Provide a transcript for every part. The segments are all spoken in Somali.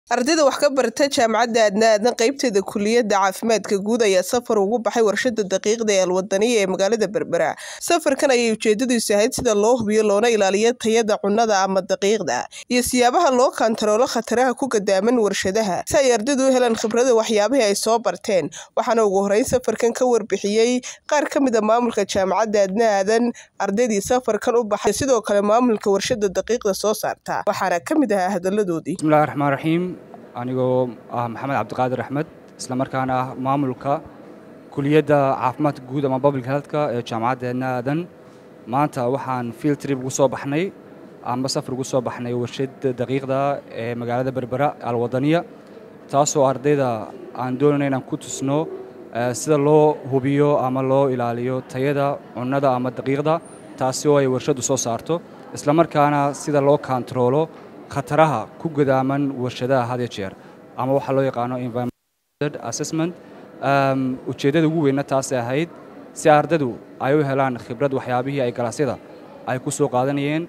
ardayda wax ka barata jaamacadda aadna aadan qaybteeda kuliyadda caafimaadka guud ayaa safar ugu baxay warshada daqiiqda ee alwadaniya ee magaalada berbera safarkan ayay ujeedadiisu ahayd sida loo hubiyo loona ilaaliyo tayada cunnada ama daqiiqda iyo siyaabaha loo kantaroolo khataraha ku gadaaman warshadaha si ay ardaydu u helaan khibrada waxyaabihii ay soo barteen waxaana ugu horeyn safarkan ka warbixiyey qaar ka mid a maamulka jaamacadda aadna aadan ardaydii safarkan u baxay sidoo kale maamulka warshada daqiiqda soo saarta waxaana ka mid ahaa hadaladoodii bismillahi raxmaan raxiim anigoo ah maxamed cabdiqaadir axmed isla markaana ah maamulka kuliyadda caafimaadka guud ama public healthka ee jaamacadda aadna aadan maanta waxaan field trip ugu soo baxnay amba safar ugu soo baxnay warshada daqiiqda ee magaalada berbera alwadaniya taasoo ardayda aan doonayna inaan ku tusno sida loo hubiyo ama loo ilaaliyo tayada cunnada ama daqiiqda taasi oo ay warshaddu soo saarto isla markaana sida loo kantaroolo khataraha ku gadaaman warshadaha had iyo jeer ama waxaa loo yaqaano environmental assessment ujeeddada ugu weynna taasay ahayd si ardaydu ay u helaan khibrad waxyaabihii ay galaasyada ay ku soo qaadanayeen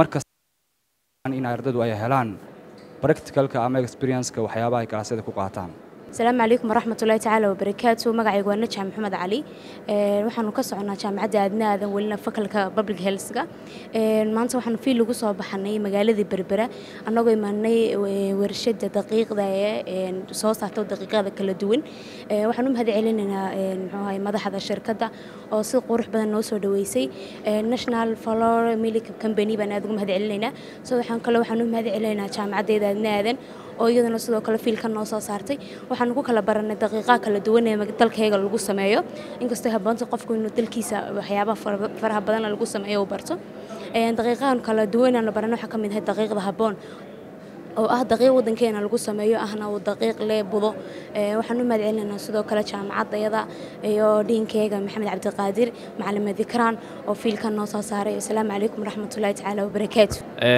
markasta in ardaydu ay helaan practicalka ama experienceka waxyaabaha ay galaasyada ku qaataan asalaamu calaykum waraxmatullahi tacaala wabarakaatu magacaygu waa najax maxamed cali waxaanu ka soconaa jaamacadda aadna aadan welina fakalka public healthga maanta waxaanu fiil ugu soo baxanay magaaladii berbera annagoo imaanay warshada daqiiqda ee soo saarta daqiiqada kala duwan waxaan u mahad celinaynaa muxuu madaxda shirkadda oo si qurux badan noo soo dhaweysay national flor milk company baan aad ugu mahad celinaynaa so waxaan kale waxaan u mahad celinaynaa jaamacaddeeda aadna aadan oo iyadana sidoo kale fiilka noo soo saartay waxaanu ku kala baranay daqiiqaha kala duwan ee dalkayga lagu sameeyo inkastoo habboonta qofku inuu dalkiisa waxyaabaha faraha badan lagu sameeyo uu barto daqiiqahan kala duwan aanu baranay waxaa ka mid ahay daqiiqda habboon oo ah daqiiq waddankeena lagu sameeyo ahna uu daqiiq lee budo waxaan u mahad celinaynaa sidoo kale jaamacaddayada iyo dhiinkeyga maxamed cabdiqaadir macalima dikraan oo fiilkan noo soo saaray asalaamu calaykum waraxmatullahi tacaala wabarakaatu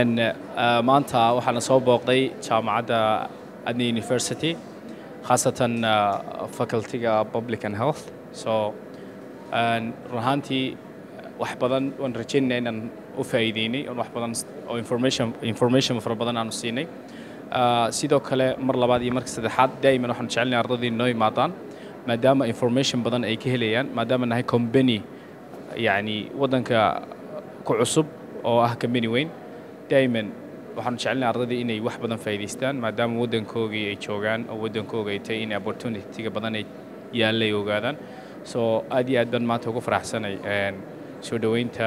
maanta waxaana soo booqday jaamacadda adna university khaasatan facultyga public and health so run ahaantii wax badan waan rajaynaya inaan u faa'iideynay oon wax badan oo information information fara badan aanu siinay sidoo kale mar labaad iyo marka saddexaad daa'iman waxaanu jecelnahay ardadii noo imaadaan maadaama information badan ay ka helayaan maadaama nahay company yacni waddanka ku cusub oo ah company weyn daa'iman waxaanu jecelnahay ardadii inay wax badan faa'iidaystaan maadaama waddankoogii ay joogaan oo waddankooga ay tahay in opportunityga badan ay yaallay ogaadaan so aad iyo aad baan maanta ugu faraxsanay soo dhoweynta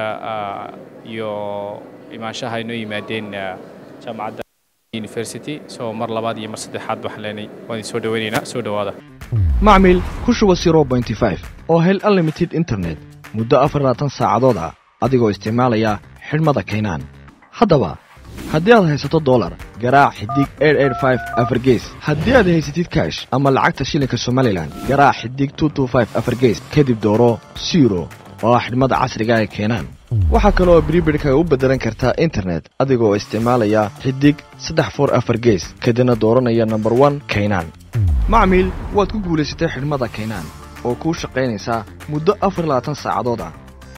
iyo imaanshaha ay noo yimaadeen jaamacadda university so mar labaad iyo mar saddexaad waxaan leenay waan soo dhoweynaynaa soo dhowaada macmil ku shuba zero pointy five oo hel unlimited internet muddo afar labaatan saacadood ah adigoo isticmaalaya xidhmada kaynaan haddaba haddii aad haysato dolar garaac xidig afargees haddii aad haysatid kaash ama lacagta shilinka somalilan garaac xidig afargees kadib dooro siro oo ah xidhmada casriga ee keenaan waxaa kale oo bribidhka u beddelan kartaa internet adigoo isticmaalaya xidig saddex for afar gees kadibna dooranaya nomber one kaynaan macmiil waad ku guulaysatay xidhmada kaynaan oo kuu shaqaynaysaa muddo afar labaatan saacadood ah